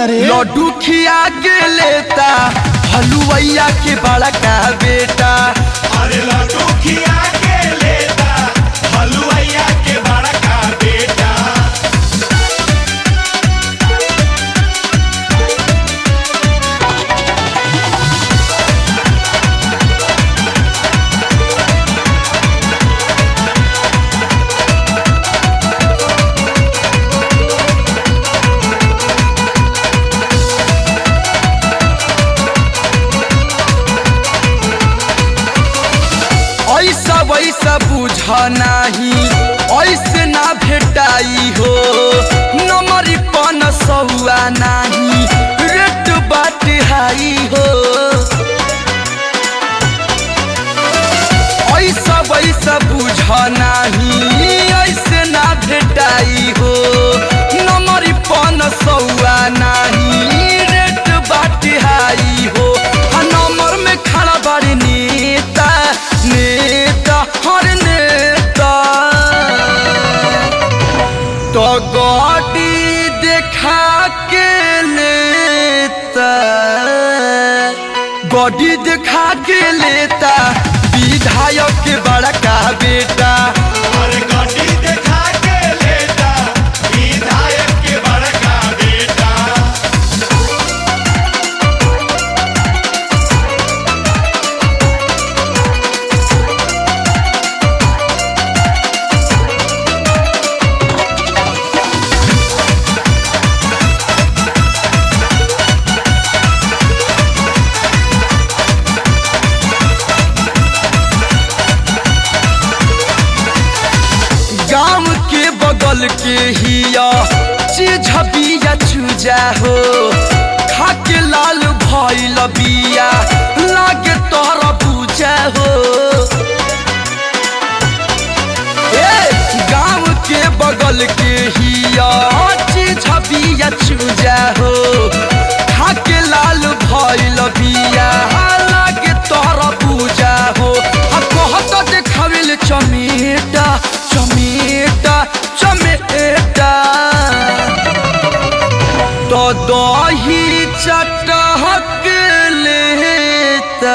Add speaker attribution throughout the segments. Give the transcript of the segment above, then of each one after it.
Speaker 1: लेता रे
Speaker 2: लड्डू खिया के लेता हलुवैया के बड़ा का बेटा
Speaker 3: अरे लड्डू खिया के लेता हलुआइया के बड़ा का बेटा
Speaker 2: ऐसा वैसा बुझ नाही ऐसे ना भेटाई हो नमरी पन सहुआ नाही रेट बाट हाई हो ऐसा वैसा बुझ नाही ऐसे ना भेटाई हो नमरी पन सहुआ नाही रेट बाट हाई हो आ नंबर में खड़ा बाड़ी नेता नेता हर नेता तो गाड़ी देखा के लेता गाड़ी देखा के लेता विधायक के बड़ा का बेटा
Speaker 3: अरे गाड़ी देखा के लेता विधायक के बड़ा का बेटा
Speaker 2: गांव के बगल के हिया चीज बिया चूजा हो खा के लाल भइल बिया लागे तोहरा पूजा हो ए गांव के बगल के हिया चीज बिया चूजा हो खा के लाल भइल बिया लागे तोहरा पूजा हो आ कहत देखावेल चमेटा चमेटा चमेटा तो दही चटहक लेता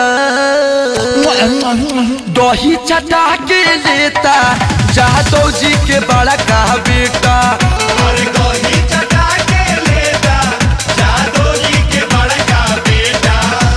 Speaker 2: दही चटा के लेता जादव जी के बड़ा का बेटा
Speaker 3: अरे दही चटा के लेता जादो जी के बड़ा का बेटा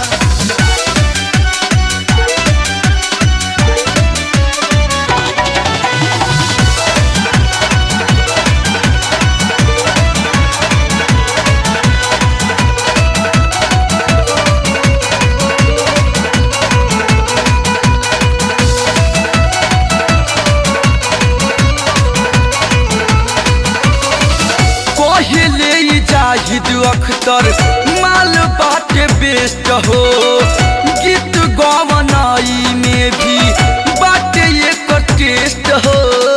Speaker 2: पहले ही जाहिद अख्तर माल बाटे बेस्ट हो गीत गवनाई में भी बाटे एक टेस्ट हो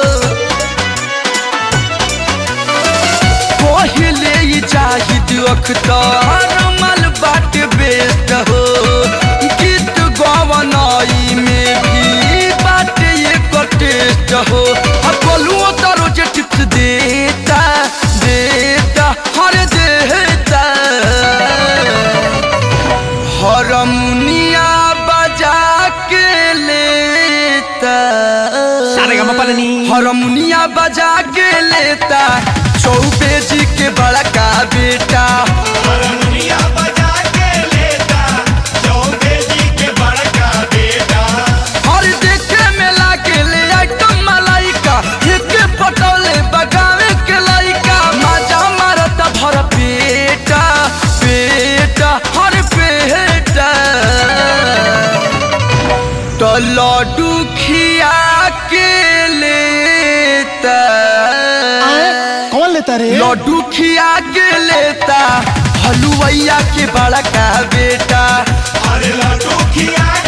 Speaker 2: पहले ही जाहिद अख्तर माल बाटे बेस्ट हो गीत गवनाई में भी बाटे एक टेस्ट हो अब बोलूँ तो रोज टिप्स देता देता हर देता हरमुनिया बजा के लेता हरमुनिया बजा के लेता चौबे जी के बड़ा का बेटा
Speaker 3: हरमुनिया बजा के लेता चौबे जी के बड़ा का बेटा
Speaker 2: और देखे में लागे ले आइटम मलाइका एक पटोले बगावे के लाइका मजा मारता भर पेटा पेटा हर पेटा तो लड्डू खिया के लेता
Speaker 1: कौन लेता रे
Speaker 2: लड्डू खिया के लेता हलुवैया के बड़ा का बेटा
Speaker 3: अरे लड्डू खिया